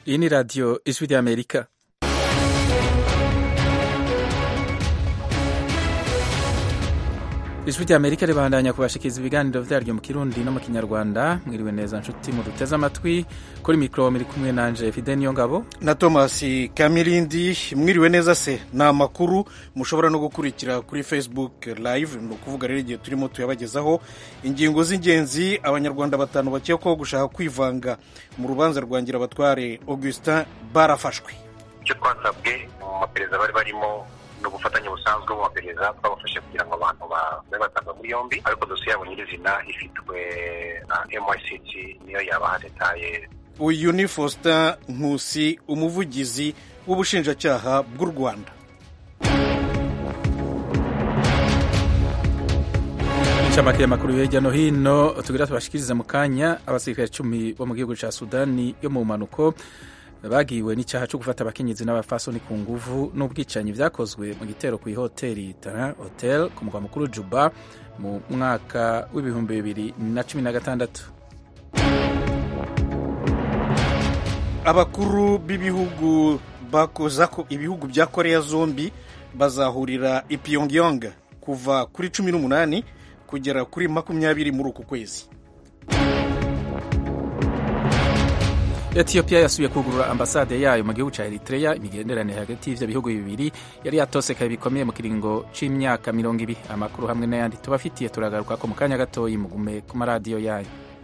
iyi ni radiyo ijwi ry'amerika ijwi ry'amerika ribandanya kubashikiriza ibiganiro vyaryo mu kirundi no mu kinyarwanda mwiriwe neza nshuti muduteze amatwi kuri mikoro muri kumwe nanje fide niyo ngabo na thomas kamirindi mwiriwe neza se ni amakuru mushobora no gukurikira kuri facebook live ni ukuvuga rero igihe turimo tuyabagezaho ingingo z'ingenzi abanyarwanda batanu bakekwaho gushaka kwivanga mu rubanza rwa ngirabatware augustin barafashwe icyo twasabwe mu maperereza bari barimo ni ubufatanye busanzwe mu maperereza twabafashe kugira ngo abantu babe batanga muri yombi ariko dosiye yabo nyirizina ifitwe na myct niyo yabaha detaye uyu ni faustin nkusi umuvugizi w'ubushinjacyaha bw'u rwanda inshamake y'amakuru yo hirya no hino tugira tubashikirize mu kanya abasirikare icumi bo mu gihugu ca sudani yo mu mpanuko bagiwe n'icyaha cyo gufata abakenyezi n'abafasoni ku nguvu n'ubwicanyi byakozwe mu gitero ku ihoteli Tara Hotel ku mugwa mukuru Juba mu mwaka w'ibihumbi bibiri na cumi na gatandatu abakuru b'ibihugu bakoza ko ibihugu bya koreya zombi bazahurira i Pyongyang kuva kuri cumi n'umunani kugera kuri makumyabiri muri uku kwezi etiyopiya yasubiye kugurura ambasade yayo mu gihugu cya eritrea imigenderanire hagati y'ivyo bihugu bibiri yari yatosekaye bikomeye mu kiringo c'imyaka mirongo ibiri amakuru hamwe n'ayandi tubafitiye turagaruka ko mu kanya gatoyi mugume ku maradiyo yayo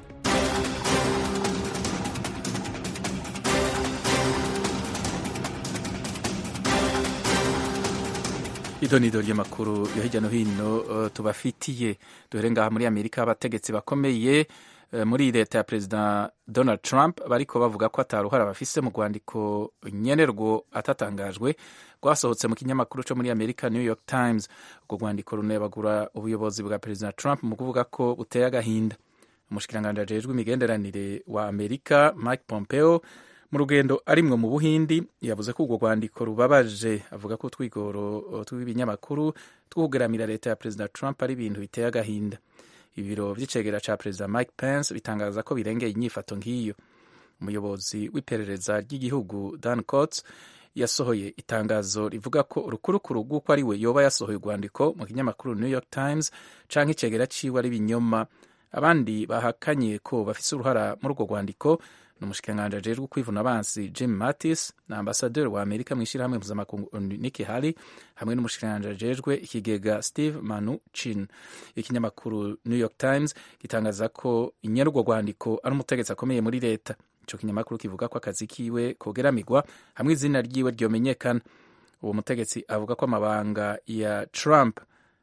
idonido ry'amakuru yo hirya no hino uh, tubafitiye duhere ngaha muri amerika abategetsi bakomeye muri leta ya perezida donald trump bariko bavuga ko ataruhara bafise mu rwandiko nyenerwo atatangajwe rwasohotse mu kinyamakuru co muri amerika new york times urwo rwandiko runebagura ubuyobozi bwa perezida trump mu kuvuga ko buteye agahinda umushikiranganji ajejwe imigenderanire wa amerika mike pompeo mu rugendo arimwo mu buhindi yavuze ko urwo rwandiko rubabaje avuga ko utwigoro tw'ibinyamakuru twugeramira leta ya perezida trump ari ibintu biteye agahinda ibiro vy'icegera ca perezida mike pence bitangaza ko birengeye inyifato nk'iyo umuyobozi w'iperereza ry'igihugu dan cots yasohoye itangazo rivuga ko urukurukuru rw'uko ari we yoba yasohoye urwandiko mu kinyamakuru new york times canke icegera ciwe ari binyoma abandi bahakanye ko bafise uruhara muri urwo rwandiko ni umushikiranganji ajejwe kwivuna abansi jim mattis na ambasaderi wa amerika mu ishyirahamwe mpuzamakungu niki hari hamwe n'umushikiranganji ajejwe ikigega steve manu chin ikinyamakuru new york times gitangaza ko inyarurwo rwandiko ari umutegetsi akomeye muri leta ico kinyamakuru kivuga ko akazi kiwe kogeramigwa hamwe izina ryiwe ryomenyekana uwo mutegetsi avuga ko amabanga ya trump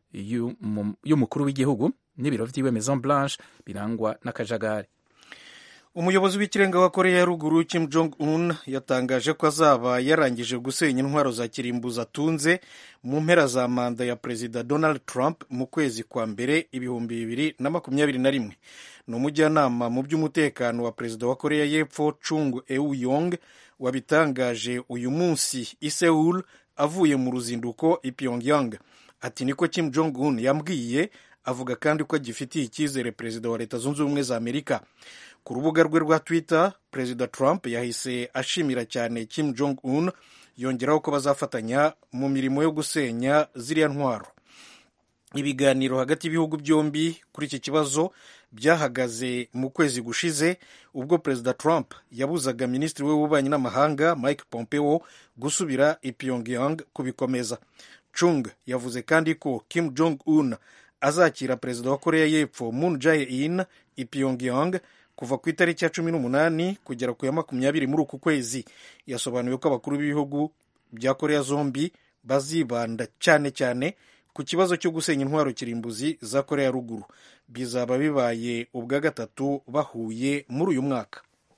y'umukuru w'igihugu n'ibiro vyiwe maison blanche birangwa n'akajagari umuyobozi w'ikirenga wa koreya ya ruguru kim jong un yatangaje ko azaba yarangije gusenya intwaro za kirimbuzi atunze mu mpera za manda ya perezida donald trump mu kwezi kwa mbere ibihumbi bibiri na makumyabiri na rimwe ni umujyanama mu by'umutekano wa perezida wa koreya y'epfo chung eu yong wabitangaje uyu munsi i seul avuye mu ruzinduko i pyongyang ati niko kim jong un yambwiye avuga kandi ko agifitiye icyizere perezida wa leta zunze ubumwe za amerika ku rubuga rwe rwa twitter perezida trump yahise ashimira cyane kim jong un yongeraho ko bazafatanya mu mirimo yo gusenya ziriya ntwaro ibiganiro hagati y'ibihugu byombi kuri iki kibazo byahagaze mu kwezi gushize ubwo perezida trump yabuzaga minisitiri we w'ububanyi n'amahanga mike pompeo gusubira i pyongyang kubikomeza chung yavuze kandi ko kim jong un azakira perezida wa koreya y'epfo moon jae-in i pyongyang kuva ku itariki ya cumi n'umunani kugera ku ya makumyabiri muri uku kwezi yasobanuye ko abakuru b'ibihugu bya koreya zombi bazibanda cyane cyane ku kibazo cyo gusenya intwaro kirimbuzi za koreya ruguru bizaba bibaye ubwa gatatu bahuye muri uyu mwaka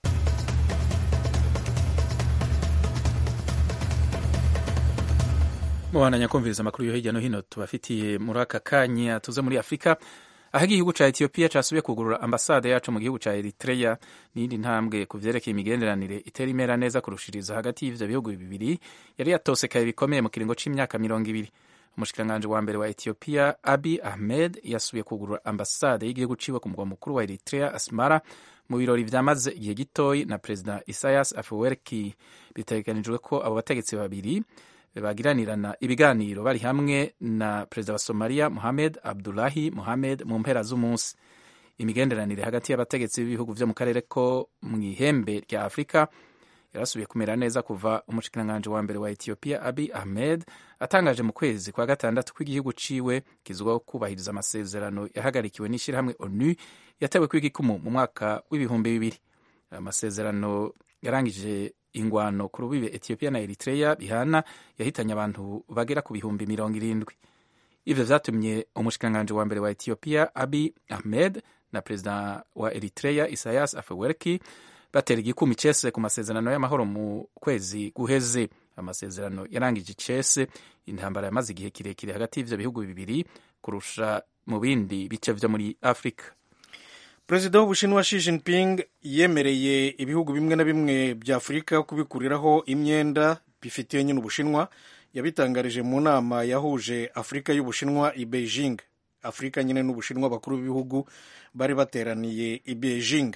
mubandanya kumviriza amakuru yo hirya no hino tubafitiye muri aka kanya tuze muri afurika aho igihugu ca etiyopiya casubiye kugurura ambasade yacu mu gihugu ca eritreya n'iyindi ntambwe ku vyerekeye imigenderanire itera imera neza kurushiriza hagati y'ivyo bihugu bibiri yari yatosekaye bikomeye mu kiringo c'imyaka mirongo ibiri umushikiranganji wa mbere wa ethiopia abi ahmed yasubiye kugurura ambasade y'igihugu ciwe ku mugwa mukuru wa eritrea asmara mu birori vyamaze igihe gitoyi na perezida isayas afewerki bitegekanijwe ko abo bategetsi babiri bagiranirana ibiganiro bari hamwe na perezida wa somaliya mohamed abdulahi mohamed mu mpera z'umunsi imigenderanire hagati y'abategetsi b'ibihugu vyo mu karere ko mu ihembe rya afurika yarasubiye kumera neza kuva umushikiranganji wa mbere wa ethiopia abi ahmed atangaje mu kwezi kwa gatandatu ko igihugu ciwe kizwiho kubahiriza amasezerano yahagarikiwe n'ishyirahamwe onu yatewe kw'igikumu mu mwaka w'ibihumbi bibiri amasezerano yarangije ingwano ku rubibe ethiopia na eritrea bihana yahitanye abantu bagera ku bihumbi mirongo irindwi ivyo vyatumye umushikiranganji wa mbere wa ethiopia abi ahmed na perezida wa eritrea isayas afewerki batera igikumi icese ku masezerano y'amahoro mu kwezi guheze amasezerano yarangije icese intambara yamaze igihe kirekire hagati y'ivyo bihugu bibiri kurusha mu bindi bice vyo muri afurika perezida w'ubushinwa Xi Jinping yemereye ibihugu bimwe na bimwe bya afurika kubikuriraho imyenda bifitiye nyine ubushinwa yabitangarije mu nama yahuje afurika y'ubushinwa i beijing afurika nyine n'ubushinwa bakuru b'ibihugu bari bateraniye i beijing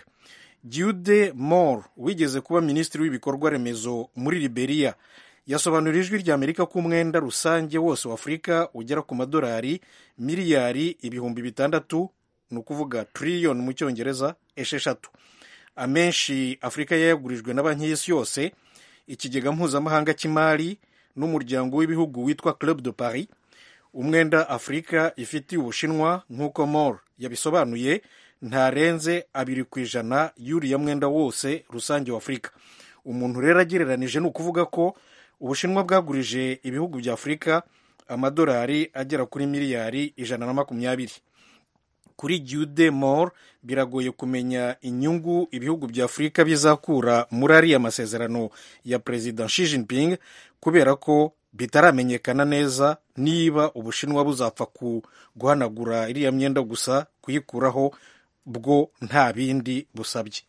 Jude Moore wigeze kuba minisitiri w'ibikorwa remezo muri Liberia yasobanurira ijwi rya Amerika ko umwenda rusange wose wa Afurika ugera ku madolari miliyari ibihumbi bitandatu ni ukuvuga triliyoni mu cyongereza esheshatu amenshi Afurika yayagurijwe na banki y'isi yose ikigega mpuzamahanga cy'imari n'umuryango w'ibihugu witwa Club de Paris umwenda Afurika ifitiye Ubushinwa nk'uko Moore yabisobanuye ntarenze abiri ku ijana y'uriya mwenda wose rusange wa afurika umuntu rero agereranije ni ukuvuga ko ubushinwa bwagurije ibihugu bya afurika amadolari agera kuri miliyari ijana na makumyabiri kuri jude more biragoye kumenya inyungu ibihugu bya afurika bizakura muri ariya masezerano ya perezida Xi Jinping kubera ko bitaramenyekana neza niba ubushinwa buzapfa guhanagura iriya myenda gusa kuyikuraho bwo nta bindi busabye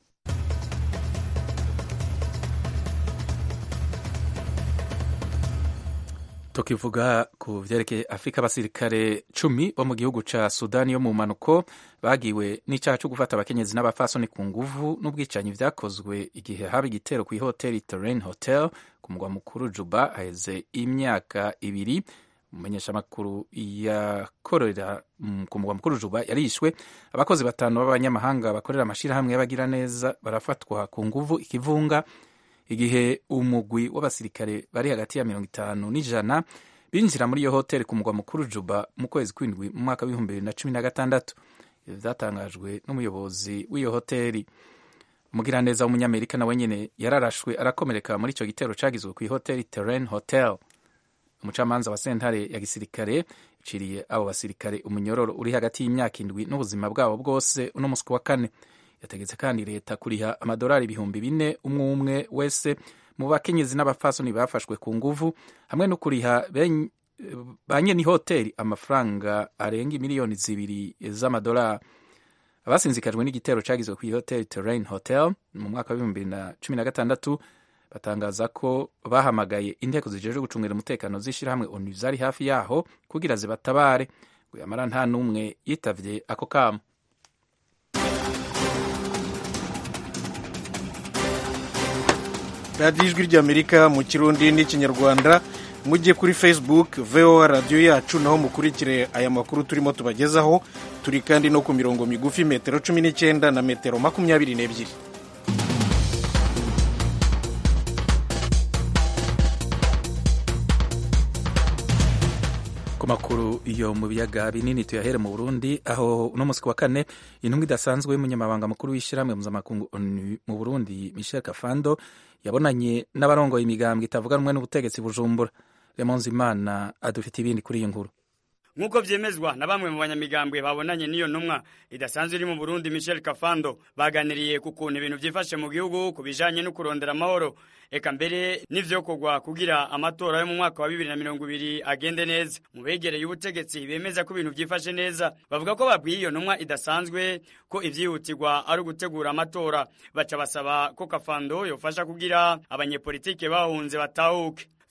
tukivuga ku vyerekeye afurika abasirikare cumi bo mu gihugu ca sudani yo mu mpanuko bagiwe n'icaha co gufata abakenyezi n'abafasoni ku nguvu n'ubwicanyi vyakozwe igihe haba igitero kw'ihoteli terrain hotel ku mugwa mukuru juba haheze imyaka ibiri umumenyeshamakuru yakorera ku mugwa mukuru juba yarishwe abakozi batanu b'abanyamahanga bakorera amashirahamwe y'abagira neza barafatwa ku nguvu ikivunga igihe umugwi w'abasirikare bari hagati ya mirongo itanu n'ijana binjira muri iyo hoteli ku mugwa mukuru juba mu kwezi kw'indwi mu mwaka w'ibihumbi bibiri na cumi na gatandatu ivyo vyatangajwe n'umuyobozi w'iyo hoteli umugiraneza w'umunyamerika nawe nyene yararashwe arakomereka muri ico gitero cagizwe kw'ihoteli terrain hotel umucamanza wa sentare ya gisirikare iciriye abo basirikare umunyororo uri hagati y'imyaka indwi n'ubuzima bwabo bwose uno musi wa kane yategetse kandi leta kuriha amadolari ibihumbi bine umwe umwe wese mu bakenyezi n'abafasoni bafashwe ku nguvu hamwe no kuriha ba nyene hoteli amafaranga arenga miliyoni zibiri z'amadolari abasinzikajwe n'igitero cagizwe kw'ihoteli terrain hotel mu mwaka w'ibihumbi bibiri na cumi na gatandatu batangaza ko bahamagaye inteko zijejwe gucungira umutekano z'ishirahamwe onu zari hafi yaho kugira zibatabare ngo yamara nta n'umwe yitavye ako kamo radiyo ijwi ry'amerika mu kirundi n'ikinyarwanda mujye kuri facebook voa radiyo yacu naho mukurikire aya makuru turimo tubagezaho turi kandi no ku mirongo migufi metero cumi n'icyenda na metero makumyabiri n'ebyiri ku makuru iyo mu biyaga binini tuyahere mu burundi aho uno munsi wa kane intumwa idasanzwe y'umunyamabanga mukuru w'ishyirahamwe mpuzamakungu onu mu burundi michel kafando yabonanye n'abarongoye imigambwe itavuga rumwe n'ubutegetsi bujumbura remonze imana adufite ibindi kuri iyi nkuru nk'uko vyemezwa na bamwe mu banyamigambwe babonanye n'iyo ntumwa idasanzwe iri mu burundi michel kafando baganiriye ku kuntu ibintu vyifashe mu gihugu ku bijanye no kurondera amahoro eka mbere n'ivyokorwa kugira amatora yo mu mwaka wa bibiri na mirongo ibiri agende neza mu begereye ubutegetsi bemeza ko ibintu vyifashe neza bavuga ko babwiye iyo ntumwa idasanzwe ko ivyihutirwa ari ugutegura amatora baca basaba ko kafando yofasha kugira abanyepolitike bahunze batahuke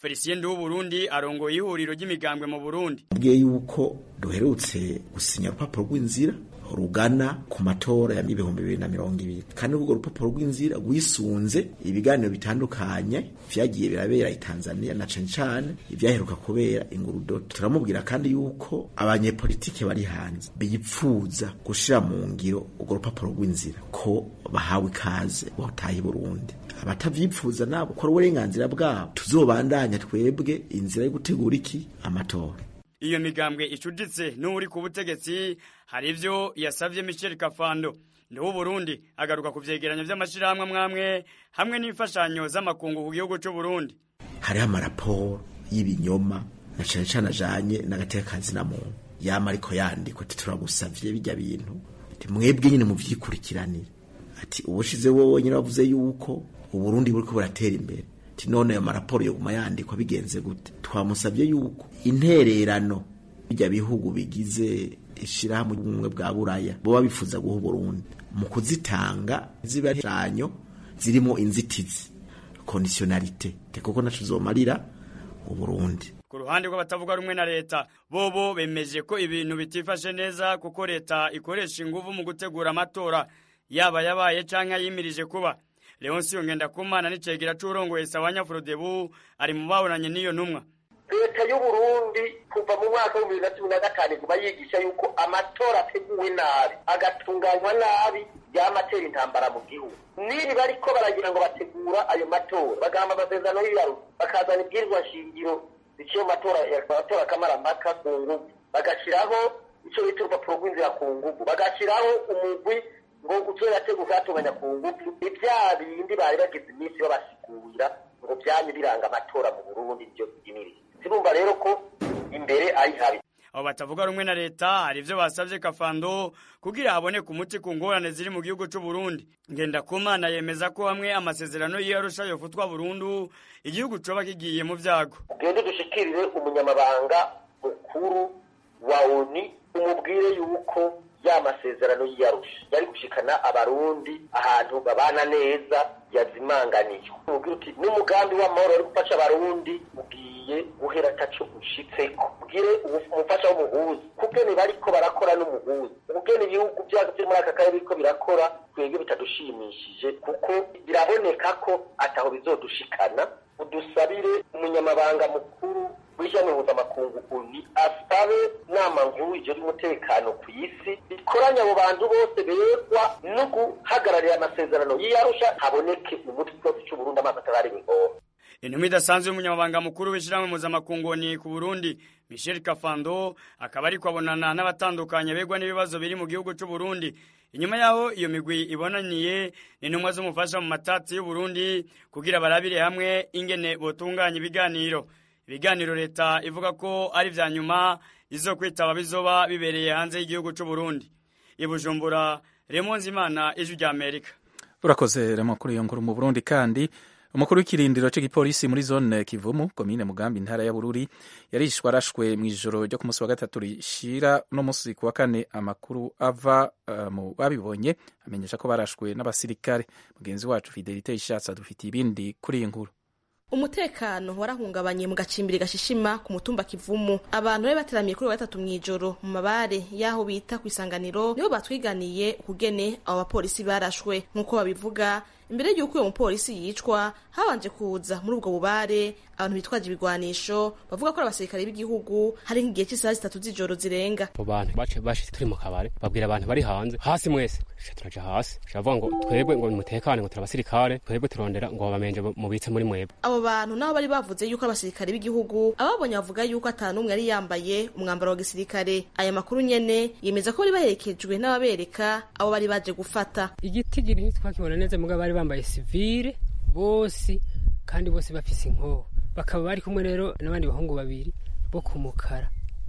felicien w'uburundi arongoye ihuriro ry'imigambwe mu burundi bwiye yuko duherutse gusinya urupapuro rw'inzira rugana ku matora y'ibihumbi bibiri na mirongo ibiri kandi urwo rupapuro rw'inzira rwisunze ibiganiro bitandukanye vyagiye birabera i Tanzania na cane cane ivyaheruka kubera ingurudoto turamubwira kandi yuko abanyepolitike bari hanze bipfuza gushira mu ngiro urwo rupapuro rw'inzira ko bahawe ikaze botaye Burundi abatavyipfuza nabo ko uburenganzira bwabo tuzobandanya twebwe inzira yo gutegura iki amatora iyo migambwe icuditse n'uri ku butegetsi hari ivyo yasavye Michel Kafando ndiwo Burundi agaruka ku vyegeranyo vy'amashirahamwe mwamwe hamwe n'imfashanyo z'amakungu ku gihugu c'u Burundi hariho amaraporo y'ibinyoma na cane cane ajanye n'agatekazi na muntu yama ariko yandikwa ati turagusavye bijya bintu ati mwebwe nyine muvyikurikiranire ati ubushize wowe nyine wavuze yuko uburundi buriko buratera imbere ati none ayo maraporo yoguma yandikwa bigenze gute twamusavye yuko intererano bijya bihugu bigize ishirahamwe ubumwe bwa buraya boba bifuza guha uburundi mu kuzitanga ziba shanyo zirimo inzitizi conditionalite kuko naco zomarira uburundi ku ruhande rw'abatavuga rumwe na leta bobo bemeje ko ibintu bitifashe neza kuko leta ikoresha inguvu mu gutegura amatora yaba yabaye canke yimirije kuba Leoncio Ngendakumana n'icegera c'urongoye Sawanya Frodebu ari mu babonanye n'iyo ntumwa leta y'uburundi kuva mu mwaka w'ibihumbi bibiri na cumi na gatanu iguma yigisha yuko amatora ateguwe nabi agatunganywa nabi yamatera intambara mu gihugu nibi bariko baragira ngo bategura ayo matora bagamba amasezerano y'iyaru bakazana ibwirizwa shingiro biciye mu matora amatora kamarampaka ku nguvu bagashiraho ico bita urupapuro rw'inzira ku nguvu bagashiraho umugwi ngo uco yateguka yatunganya ku nguvu ivya bindi bari bagize iminsi babasigurira ngo vyanye biranga amatora mu burundi vyo vyimiriye zirumva rero ko imbere ari habi abo batavuga rumwe na leta hari ivyo basavye kafando kugira haboneke umuti ku ngorane ziri mu gihugu c'u Burundi Ngendakumana yemeza ko hamwe amasezerano y'Arusha yofutwa burundu igihugu coba kigiye mu vyago ugende dushikirire umunyamabanga mukuru wa ONU umubwire yuko ya masezerano y'Arusha yari gushikana abarundi ahantu babana neza yazimanganijwe ubwira uti n'umugambi w'amahoro ari gufasha abarundi ugiye guhera taco ushitseko ubwire umufasha w'umuhuzi kugene bariko barakora n'umuhuzi ubugene ibihugu vyacu vyo muri aka karere biriko birakora twebwe bitadushimishije kuko biraboneka ko ataho bizodushikana udusabire umunyamabanga mukuru w'ishyirahamwe mpuzamakungu uni asabe nama nkuru ijejwe umutekano ku isi ikoranye abo bantu bose begwa no guhagararira amasezerano y'iyarusha haboneke umuti wose c'uburundi amazi atarariwe ingora intumwa idasanzwe y'umunyamabanga mukuru w'ishyirahamwe mpuzamakungu ni ku burundi michel kafando akaba ariko abonana n'abatandukanye begwa n'ibibazo biri mu gihugu c'u Burundi inyuma yaho iyo migwi ibonaniye n'intumwa z'umufasha mu matati y'uburundi kugira barabire hamwe ingene botunganya ibiganiro ibiganiro leta ivuga ko ari vya nyuma izo kwitaba bizoba bibereye hanze y'igihugu c'u Burundi ibujumbura Remonzi Imana ijwi rya Amerika urakoze remo kuri iyo nkuru mu Burundi kandi umukuru w'ikirindiro cy'igipolisi muri zone Kivumu komine Mugambi intara ya Bururi yarishwe arashwe mu ijoro ryo ku munsi wa gatatu rishira no munsi ku wa kane amakuru ava uh, mu babibonye amenyesha ko barashwe n'abasirikare mugenzi wacu Fidelite Ishatse adufitiye ibindi kuri iyi nkuru umutekano warahungabanye mu gacimbiri gashishima ku mutumba kivumu abantu bari bateramiye kuri wa gatatu mw'ijoro mu mabare y'aho bita ku isanganiro nibo batwiganiye ukugene abo bapolisi barashwe nk'uko babivuga imbere y'uko uyo mupolisi yicwa habanje kuza muri ubwo bubare abantu bitwaje ibigwanisho bavuga ko ari abasirikare b'igihugu hari nk'igihe cy'isaha zitatu z'ijoro zirenga abo bantu bace bashitse turi mu kabare babwira abantu bari hanze hasi mwese turaja hasi turavuga ngo twebwe ngo mutekane ngo turi abasirikare twebwe turondera ngo babamenje mubitse muri mwebwe abo bantu nabo bari bavuze yuko abasirikare b'igihugu ababonye bavuga yuko ata n'umwe yari yambaye umwambaro wa gisirikare aya makuru nyene yemeza ko bari baherekejwe n'ababereka abo bari baje gufata igitigiri ntitwakibona neza mugabo bari bambaye sivile bose kandi bose bafise inkoho bakaba bari kumwe rero n'abandi bahungu babiri bo ku mukara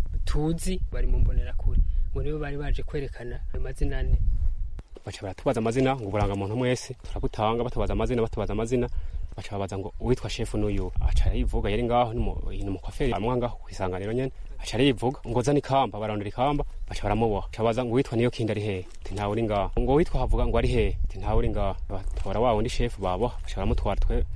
tuzi bari mu mbonerakure ngo nibo bari baje kwerekana amazina ane baca baratubaza amazina ngo uburangamuntu mwese turabutanga batubaza amazina batubaza amazina baca babaza ngo uwitwa shefu n'uyu aca yivuga yari ngaho ni umukwaferi amwa ngaho kwisanganiro nyene aca yivuga ngo zana ikamba barondera ikamba baca baramuboha aca baza ngo uwitwa niyo kindi ari hehe ati ntawe uri ngaho ngo uwitwa havuga ngo ari hehe ati ntawe uri ngaho batora wa wundi shefu baboha baca baramutwara twe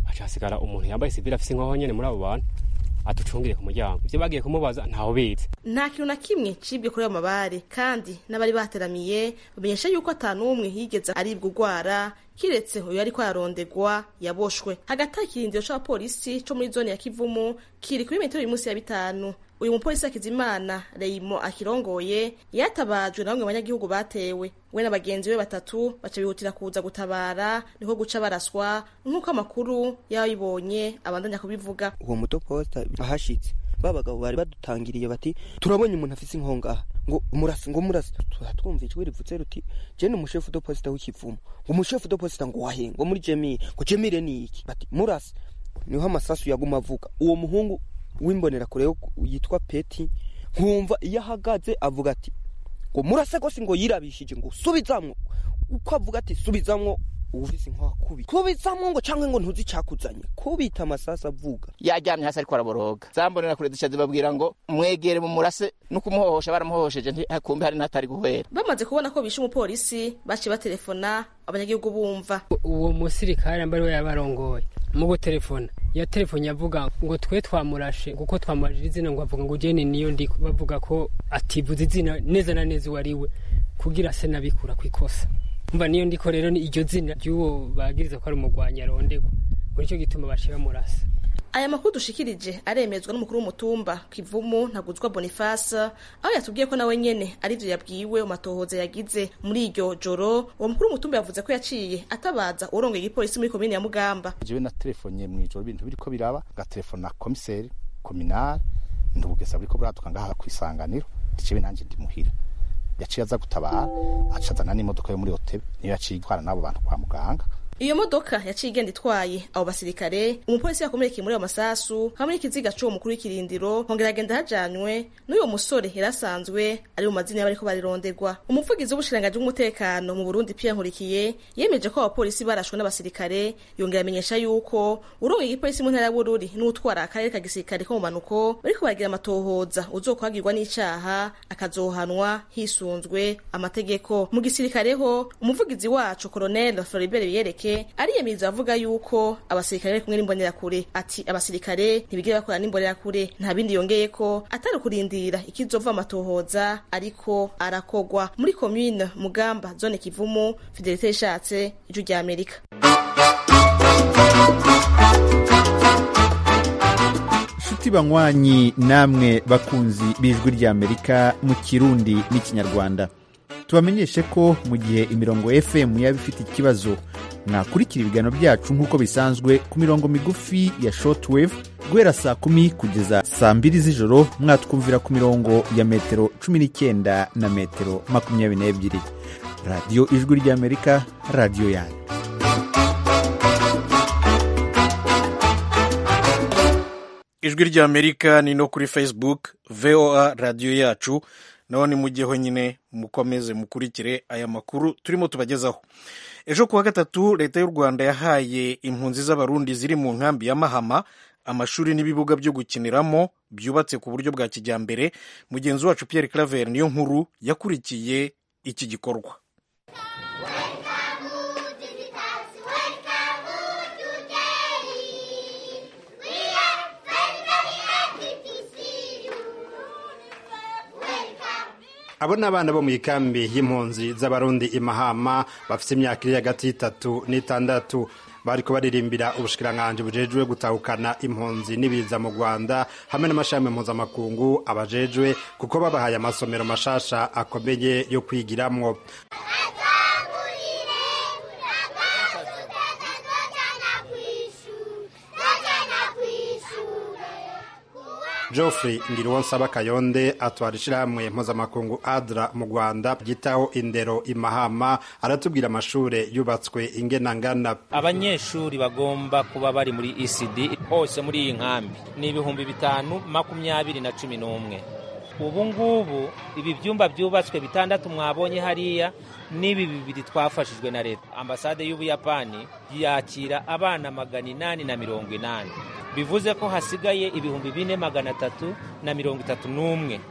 haca hasigara umuntu yambaye sivile afise inkoho nyene muri abo bantu aducungire ku muryango ivyo bagiye kumubaza ntawe bizi nta kintu na kimwe cibwe kuri ayo mabare kandi n'abari bateramiye bamenyesha yuko ata n'umwe yigeze aribwa urwara kiretse uyu ariko ararondegwa yaboshwe hagati y'ikirindiro c'abapolisi co muri zone ya kivumu kiri kuri metero y'umunsi ya bitanu uyu mupolisi akizimana reyimo akirongoye yatabajwe na bamwe mu banyagihugu batewe we na bagenzi be batatu baca bihutira kuza gutabara niko guca baraswa nk'uko amakuru y'ababibonye abandanya kubivuga uwo mutoposita ahashitse ba bagabo bari badutangiriye bati turabonye umuntu afise inkonga ngo murasi ngo murasi twumva ijwi rivutse ruti je ni umushefu do posita w'ikivumu ngo umushefu do posita ngo wahe ngo muri jemire ngo jemire ni iki bati murasi niho amasasu yaguma avuga uwo muhungu w'imbonera kure yitwa peti nkumva iyo ahagaze avuga ati ngo murase gose ngo yirabishije ngo subizamwo uko avuga ati subizamwo ufise inkoha kubi kubizamwo ngo canke ngo ntuzi cakuzanye kubita amasasi avuga yaryamye hasi ariko araboroga zambonera kure zica zibabwira ngo mwegere mu murase no kumuhohosha baramuhohosheje kumbe hari n'atari guhera bamaze kubona ko bishe umupolisi baciye batelefona abanyagihugu bumva uwo musirikare mbari we yabarongoye mu gutelefona ya telefone avuga ngo twe twamurashe kuko twamurashije izina ngo avuga ngo jene niyo ndi bavuga ko ativuze izina neza na neza uwo ari we kugira se nabikura ku ikosa mva niyo ndiko rero ni iryo zina ry'uwo bagiriza ko ari umugwanyi arondegwa ngo nicyo gituma baciye bamurasa aya makuru dushikirije aremezwa n'umukuru w'umutumba kivumu ntaguzwa boniface aho yatubwiye ko nawe nyene arivyo yabwiwe mu matohoza yagize muri iryo joro uwo mukuru w'umutumba yavuze ko yaciye atabaza urongoye igipolisi muri komine ya mugamba jewe na telefonye mw'ijoro ibintu biriko biraba gatelefona komiseri kominari ndubugesa buriko buraduka ngaha kw'isanganiro ndicewe nanje ndi muhira yaciye aza gutabara aca azana n'imodoka yo muri hoteli niyo yaciye itwara n'abo bantu kwa muganga iyo modoka yaciye igenda itwaye abo basirikare umupolisi yakomerekeye muri ayo masasu hamwe n'ikiziga c'uwo mukuru w'ikirindiro hongera agenda hajanywe n'uyo musore yari asanzwe ari mu mazina y'abariko barironderwa umuvugizi w'ubushikiranganji bw'umutekano mu burundi pierre nkurikiye yemeje ko abapolisi barashwe n'abasirikare yongera amenyesha yuko urongoye igipolisi mu ntara ya bururi n'utwara akarere ka gisirikare ko mu manuko bariko baragira amatohoza uzokwagirwa n'icaha akazohanwa hisunzwe amategeko mu gisirikare ho umuvugizi wacu colonel floribert biyereke ariyemeza avuga yuko abasirikare bari kumwe n'imbonerakure ati abasirikare ntibigire bakora n'imbonerakure nta bindi yongeye ko atari kurindira ikizova amatohoza ariko arakogwa muri komine mugamba zone kivumu fidelite yishatse ijwi rya amerika nshuti banywanyi namwe bakunzi b'ijwi ry'amerika mu kirundi n'ikinyarwanda tubamenyeshe ko mu gihe imirongo fm yaba ifite ikibazo mwakurikira ibiganiro byacu nk'uko bisanzwe ku mirongo migufi ya shortwave guhera saa kumi kugeza saa mbiri z'ijoro mwatwumvira ku mirongo ya metero cumi n'icyenda na metero makumyabiri n'ebyiri radiyo ijwi ry'amerika radiyo yanyu ijwi ry'amerika ni no kuri facebook voa radiyo yacu naho ni mujyeho nyine mukomeze mukurikire aya makuru turimo tubagezaho ejo kuwa gatatu leta y'u rwanda yahaye impunzi z'abarundi ziri mu nkambi ya mahama amashuri n'ibibuga byo gukiniramo byubatse ku buryo bwa kijyambere mugenzi wacu pierre claver niyo nkuru yakurikiye iki gikorwa abo ni abana bo mu ikambi y'impunzi z'abarundi imahama bafite imyaka iri hagati y'itatu n'itandatu bariko baririmbira ubushikiranganji bujejwe gutahukana impunzi n'ibiza mu rwanda hamwe n'amashami mpuzamakungu abajejwe kuko babahaye amasomero mashasha akomeye yo kwigiramwo Geoffrey Ngiriwonsaba Kayonde atwara ishirahamwe mpuzamakungu ADRA mu Rwanda ryitaho indero imahama aratubwira amashure yubatswe ingena ngana abanyeshuri bagomba kuba bari muri ECD hose muri iyi nkambi ni ibihumbi bitanu makumyabiri na cumi n'umwe ubu ngubu ibi byumba byubatswe bitandatu mwabonye hariya n'ibi bibiri twafashijwe na leta ambasade y'ubuyapani yakira abana magana inani na mirongo inani bivuze ko hasigaye ibihumbi bine magana atatu na mirongo itatu n'umwe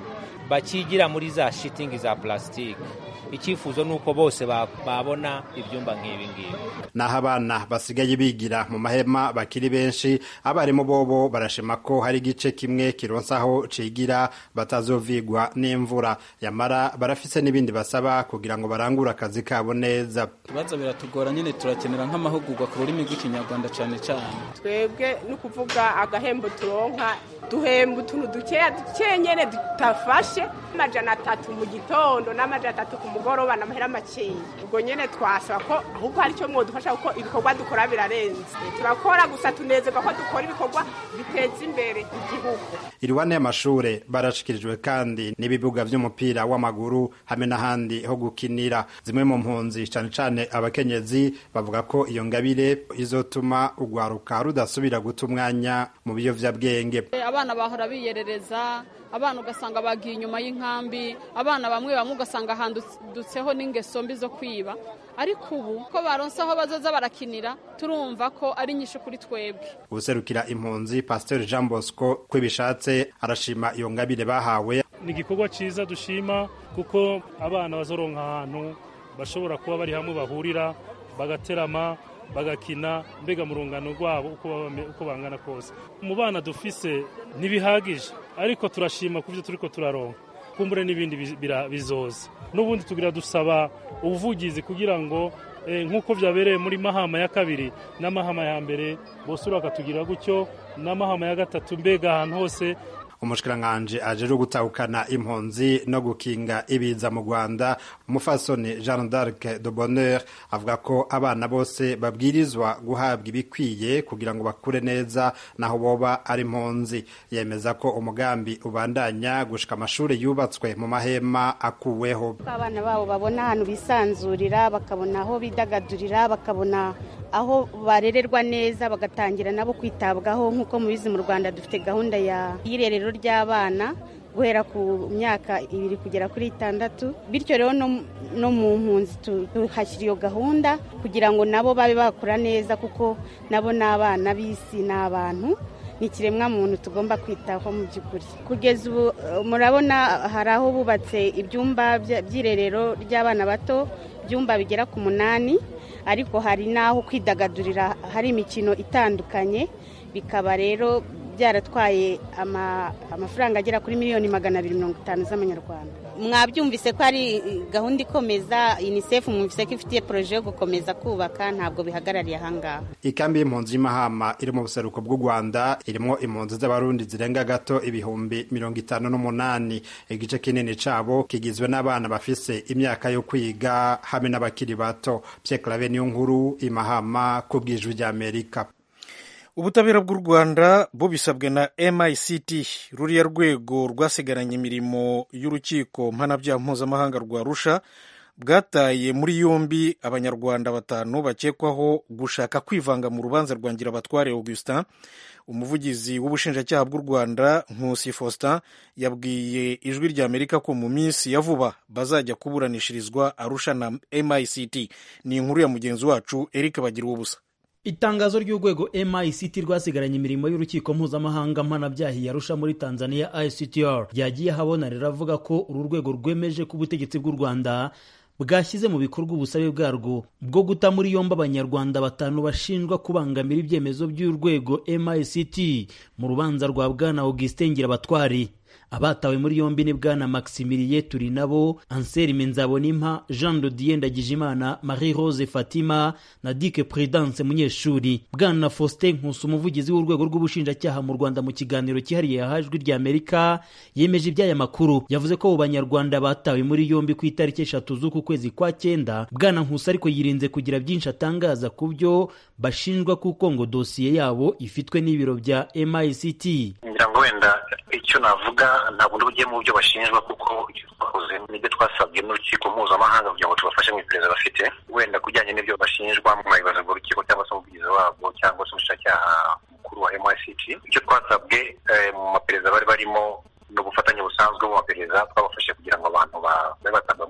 bakigira muri za shitingi za plastique icyifuzo ni uko bose babona ibyumba nk'ibi ngibi naho abana basigaye bigira mu mahema bakiri benshi abarimu bobo barashima ko hari igice kimwe kironsa aho cigira batazovigwa n'imvura yamara barafise n'ibindi basaba kugira ngo barangure akazi kabo neza ibibazo biratugora nyine turakenera nk'amahugurwa ku rurimi rw'ikinyarwanda cyane cyane twebwe ni ukuvuga agahembo turonka duhemba utuntu dukeya dukeya nyine tutafashe amajana atatu mu gitondo n'amajana atatu ku mugoroba n'amahera makeya ubwo nyine twasaba ko ahubwo hari icyo mwadufasha kuko ibikorwa dukora birarenze turakora gusa tunezerwa ko dukora ibikorwa biteza imbere igihugu iriwane y'amashure barashikirijwe kandi n'ibibuga vy'umupira w'amaguru hamwe n'ahandi ho gukinira zimwe mu mpunzi cane cane abakenyezi bavuga ko iyo ngabire izotuma urwaruka rudasubira guta umwanya mu biyovyabwenge abana bahora biyerereza abana ugasanga bagiye inyuma y'inkambi abana bamwe bamwe ugasanga handutseho n'ingeso mbi zo kwiba ariko ubu ko baronse aho bazoza barakinira turumva ko ari nyinshi kuri twebwe ubuserukira impunzi pasiteri jean bosco ko bishatse arashima iyo ngabire bahawe ni igikorwa cyiza dushima kuko abana bazoronka ahantu bashobora kuba bari hamwe bahurira bagaterama bagakina mbega mu rungano rwabo uko bangana kose mu bana dufise ntibihagije ariko turashima ku byo turi ko turaronka kumbure n'ibindi bizoza n'ubundi tugira dusaba ubuvugizi kugira ngo nk'uko byabereye muri mahama ya kabiri n'amahama ya mbere bose bakatugira gutyo n'amahama ya gatatu mbega ahantu hose umushikiranganji ajeje gutahukana impunzi no gukinga ibiza mu Rwanda umufasoni Jean d'Arc de Bonheur avuga ko abana bose babwirizwa guhabwa ibikwiye kugira ngo bakure neza naho boba ari impunzi yemeza ko umugambi ubandanya gushika amashuri yubatswe mu mahema akuweho abana babo babona ahantu bisanzurira bakabona aho bidagadurira bakabona aho barererwa neza bagatangira nabo kwitabwaho nk'uko mubizi mu Rwanda dufite gahunda ya y'irerero ry'abana guhera ku myaka ibiri kugera kuri itandatu bityo rero no mu mpunzi tuhashyira iyo gahunda kugira ngo nabo babe bakura neza kuko nabo ni abana b'isi ni abantu ni ikiremwa muntu tugomba kwitaho mu by'ukuri kugeza ubu murabona hari aho bubatse ibyumba by'irerero ry'abana bato ibyumba bigera ku munani ariko hari n'aho kwidagadurira hari imikino itandukanye bikaba rero byaratwaye amafaranga agera kuri miliyoni magana abiri mirongo itanu z'amanyarwanda mwabyumvise ko ari gahunda ikomeza unicef mwumvise ko ifitiye poroje yo gukomeza kubaka ntabwo bihagarariye ahangaha ikambi y'impunzi y'imahama iri mu buseruko bw'u rwanda irimo impunzi z'abarundi zirenga gato ibihumbi mirongo itanu n'umunani igice kinini cabo kigizwe n'abana bafise imyaka yo kwiga hamwe n'abakiri bato pierre clave niyo nkuru imahama ku bwijwi ry'amerika ubutabera bw'u rwanda bubisabwe na mict ruriya rwego rwasigaranye imirimo y'urukiko mpanabyaha mpuzamahanga rwa rusha bwataye muri yombi abanyarwanda batanu bakekwaho gushaka kwivanga mu rubanza rwa ngirabatware augustin umuvugizi w'ubushinjacyaha bw'u rwanda nkusi faustin yabwiye ijwi ry'amerika ko mu minsi ya vuba bazajya kuburanishirizwa arusha na mict ni inkuru ya mugenzi wacu eric bagira ubusa itangazo ry'urwego mict rwasigaranye imirimo y'urukiko mpuzamahanga mpanabyaha yarusha muri tanzania ictr ryagiye ahabona riravuga ko uru rwego rwemeje ko ubutegetsi bw'u rwanda bwashyize mu bikorwa ubusabe bwarwo bwo guta muri yombi abanyarwanda batanu bashinjwa kubangamira ibyemezo by'urwego mict mu rubanza rwa bwana augustin ngirabatwari abatawe muri yombi ni bwana maximilie turi nabo anselme nzabonimpa jean dodier ndagijimana marie rose fatima na dike prudence munyeshuri bwana faustin nkusi umuvugizi w'urwego rw'ubushinjacyaha mu rwanda mu kiganiro cyihariye yahajwi ry'amerika yemeje iby'aya makuru yavuze ko abo banyarwanda batawe muri yombi ku itariki eshatu z'uku kwezi kwa cyenda bwana nkusi ariko yirinze kugira byinshi atangaza ku byo bashinjwa kuko ngo dosiye yabo ifitwe n'ibiro bya mict ngira ngo wenda icyo navuga ntabwo ndi bugiye mu byo bashinjwa kuko icyo twakoze nibyo twasabwe n'urukiko mpuzamahanga kugira ngo tubafashe mu iperereza bafite wenda kujyanye n'ibyo bashinjwa mu mayibazo urukiko cyangwa se umuvugizi wabwo cyangwa se umushinjacyaha mukuru wa MICT icyo twasabwe mu maperereza bari barimo ni ubufatanye busanzwe mu maperereza twabafashe kugira ngo abantu babe batanga muri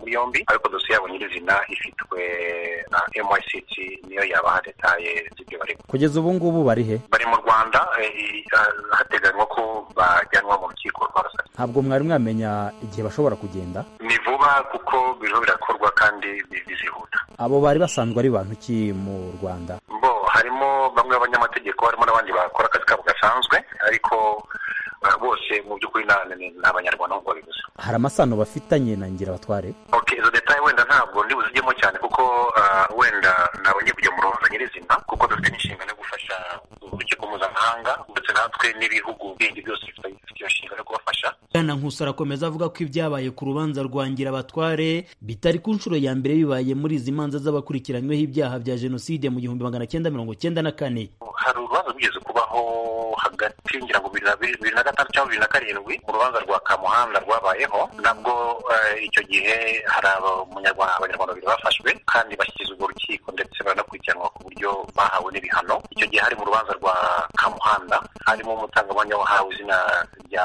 muri yombi ariko dosiye yabo nyirizina ifitwe na myct niyo yabaha detaye z'ibyo barimo kugeza ubu ngubu bari he bari mu rwanda eh, eh, hateganywa ko bajyanwa mu rukiko rwa rusaka ntabwo mwari mwamenya igihe bashobora kugenda ni vuba kuko biriho birakorwa kandi bi- bizihuta abo bari basanzwe ari bantu ki mu rwanda bo harimo bamwe b'abanyamategeko harimo n'abandi bakora akazi kabo gasanzwe ariko eh, bose mu by'ukuri na- ni ni abanyarwanda nk'uko babivuze hari amasano bafitanye na ngira batware okay izo detaye wenda ntabwo ndi buzijyemo cyane kuko ah, wenda nabonye kujya mu rubanza nyirizina kuko dufite n'inshingano yo gufasha urukiko mpuzamahanga ndetse natwe n'ibihugu bindi byose bifite bifite iyo nshingano yo kubafasha bwana nkusi arakomeza avuga ko ibyabaye ku rubanza rwa ngirabatware bitari ku nshuro ya mbere bibaye muri izi manza z'abakurikiranyweho ibyaha bya jenoside mu gihumbi magana cyenda mirongo cyenda na kane hari urubanza rwigeze kubaho hagati ngira ngo bibiri na bibiri na gatanu cyangwa bibiri na karindwi mu rubanza rwa kamuhanda rwabayeho nabwo eh, icyo gihe hari abanyarwanda abanyarwanda babiri bafashwe kandi bashyikirizwa urwo rukiko ndetse baranakurikiranwa ku buryo bahawe n'ibihano icyo gihe hari mu rubanza rwa kamuhanda harimo umutangabuhamya wahawe izina rya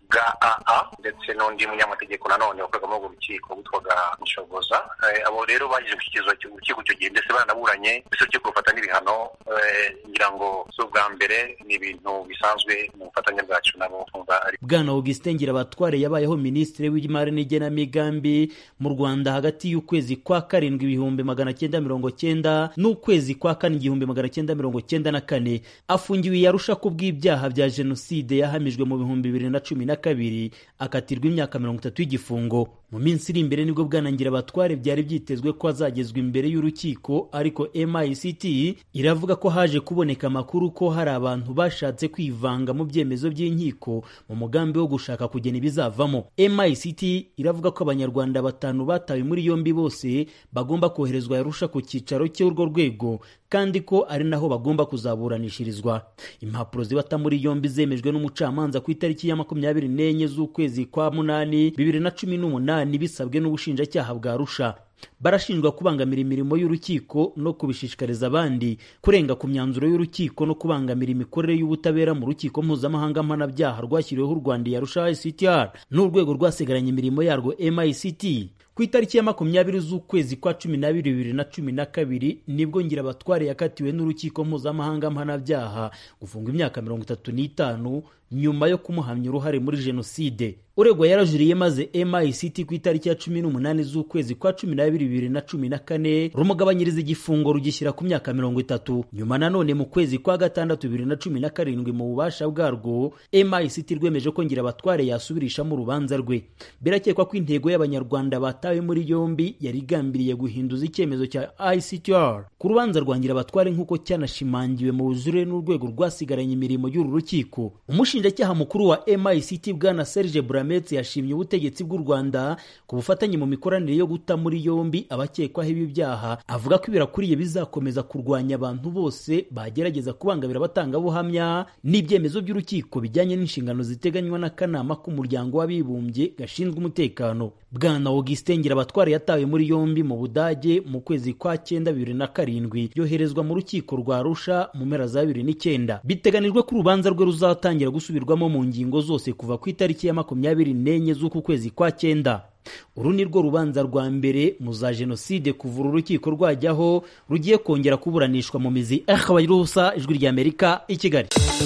gaa ndetse n'undi munyamategeko nanone wakoraga muri urwo rukiko witwaga nshoboza Eh, abo rero bagize gushyikirizwa icyo rukiko icyo gihe ndetse baranaburanye ndetse urukiko rufata n'ibihano eh, ngira ngo si ubwa mbere ni ibintu bisanzwe mu bufatanye bwacu nabo twumva ari bwana augustin ngirabatware yabayeho minisitiri w'imari n'igenamigambi mu rwanda hagati y'ukwezi kwa karindwi ibihumbi magana cyenda mirongo cyenda n'ukwezi kwa kane igihumbi magana cyenda mirongo cyenda na kane afungiwe i yarusha ku bw'ibyaha bya jenoside yahamijwe mu bihumbi bibiri na cumi na kabiri akatirwa imyaka mirongo itatu y'igifungo mu minsi iri imbere nibwo bwana ngirabatware byari byitezwe ko azagezwa imbere y'urukiko ariko mict iravuga ko haje kuboneka amakuru ko hari abantu bashatse kwivanga mu byemezo by'inkiko mu mugambi wo gushaka kugena ibizavamo mict iravuga ko abanyarwanda batanu batawe muri yombi bose bagomba koherezwa yarusha ku cyicaro cy'urwo rwego kandi ko ari naho bagomba kuzaburanishirizwa impapuro zibata muri yombi zemejwe n'umucamanza ku itariki ya makumyabiri n'enye z'ukwezi kwa munani bibiri na cumi n'umunani bisabwe n'ubushinjacyaha bwa rusha barashinjwa kubangamira imirimo y'urukiko no kubishishikariza abandi kurenga ku myanzuro y'urukiko no kubangamira imikorere y'ubutabera mu rukiko mpuzamahanga mpanabyaha rwashyiriweho u rwanda yarusha ictr n'urwego rwasigaranye imirimo yarwo mict ku itariki ya makumyabiri z'ukwezi kwa cumi n'abiri bibiri na cumi na kabiri nibwo ngirabatware yakatiwe n'urukiko mpuzamahanga mpanabyaha gufungwa imyaka mirongo itatu n'itanu nyuma yo kumuhamya uruhare muri jenoside uregwa yarajuriye maze mict ku itariki ya cumi n'umunani z'ukwezi kwa cumi n'abiri bibiri na cumi na kane rumugabanyiriza igifungo rugishyira ku myaka mirongo itatu nyuma nanone mu kwezi kwa gatandatu bibiri na cumi na karindwi mu bubasha bwarwo mict rwemeje ko ngirabatware yasubirishamo urubanza rwe birakekwa ko intego y'abanyarwanda batawe muri yombi yari igambiriye guhinduza icyemezo cya ictr ku rubanza rwa ngirabatware nk'uko cyanashimangiwe mu bujurire n'urwego rwasigaranye imirimo y'uru rukiko umushinjacyaha mukuru wa mict bwana serge buramet yashimye ubutegetsi bw'u rwanda ku bufatanye mu mikoranire yo guta muri yombi abakekwaho ibi byaha avuga ko ibirakuriye bizakomeza kurwanya abantu bose bagerageza kubangamira abatangabuhamya n'ibyemezo by'urukiko bijyanye n'inshingano ziteganywa n'akanama k'umuryango w'abibumbye gashinzwe umutekano bwana augustin ngirabatware yatawe muri yombi mu budage mu kwezi kwa cyenda bibiri na karindwi yoherezwa mu rukiko rwa rusha mu mpera za bibiri n'icyenda biteganijwe ko urubanza rwe ruzatangira gusubirwamo mu ngingo zose kuva ku itariki ya makumyabiri n'enye z'uku kwezi kwa cyenda uru ni rwo rubanza rwa mbere mu za jenoside kuva uru rukiko rwajyaho rugiye kongera kuburanishwa mu mizi akabayirusa ijwi ry'amerika i kigali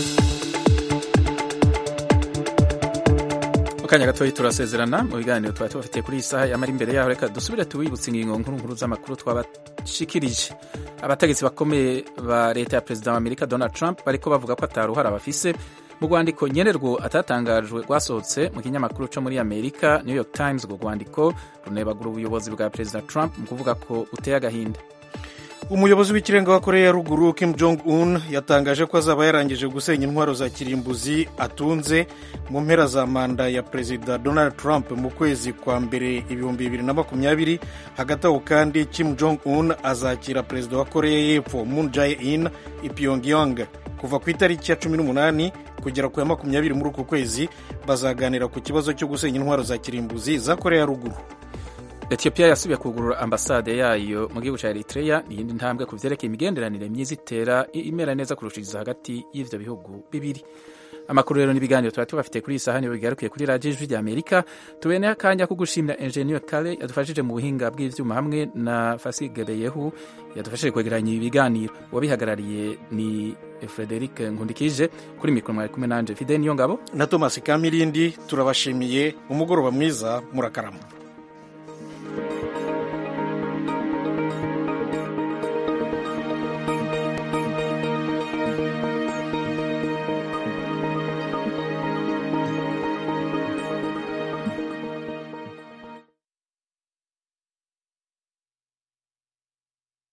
mu kanya gatoya turasezerana mu biganiro twari tubafitiye kuri iyi saha yamara imbere yaho reka dusubire tubibutse ingingo nkuru nkuru z'amakuru twabashikirije abategetsi bakomeye ba leta ya perezida wa amerika donald trump bariko bavuga ko ataruhara bafise mu rwandiko nyenerwo atatangajwe rwasohotse mu kinyamakuru cyo muri amerika new york times urwo rwandiko runebagura ubuyobozi bwa perezida trump mu kuvuga ko uteye agahinda umuyobozi w'ikirenga wa koreya ya ruguru kim jong un yatangaje ko azaba yarangije gusenya intwaro za kirimbuzi atunze mu mpera za manda ya perezida donald trump mu kwezi kwa mbere ibihumbi bibiri na makumyabiri hagati aho kandi kim jong un azakira perezida wa koreya y'epfo moon jae in i pyongyang kuva ku itariki ya cumi n'umunani kugera ku ya makumyabiri muri uku kwezi bazaganira ku kibazo cyo gusenya intwaro za kirimbuzi za koreya ya ruguru etiyopiya yasubiye kugurura ambasade yayo mu gihugu cya eritrea ni iyindi ntambwe ku byerekeye imigenderanire myiza itera imera neza kurushiriza hagati y'ibyo bihugu bibiri amakuru rero n'ibiganiro tuba tubafite kuri iyi saha niyo bigarukiye kuri radiyo ijwi rya amerika tubeneye akanya ko gushimira enjeniyeri kare yadufashije mu buhinga bw'ibyuma hamwe na fasigebeyehu yadufashije kwegeranya ibi biganiro uwabihagarariye ni frederic nkundikije kuri mikoro mwari kumwe nanje fide niyo ngabo na thomas kamirindi turabashimiye umugoroba mwiza murakarama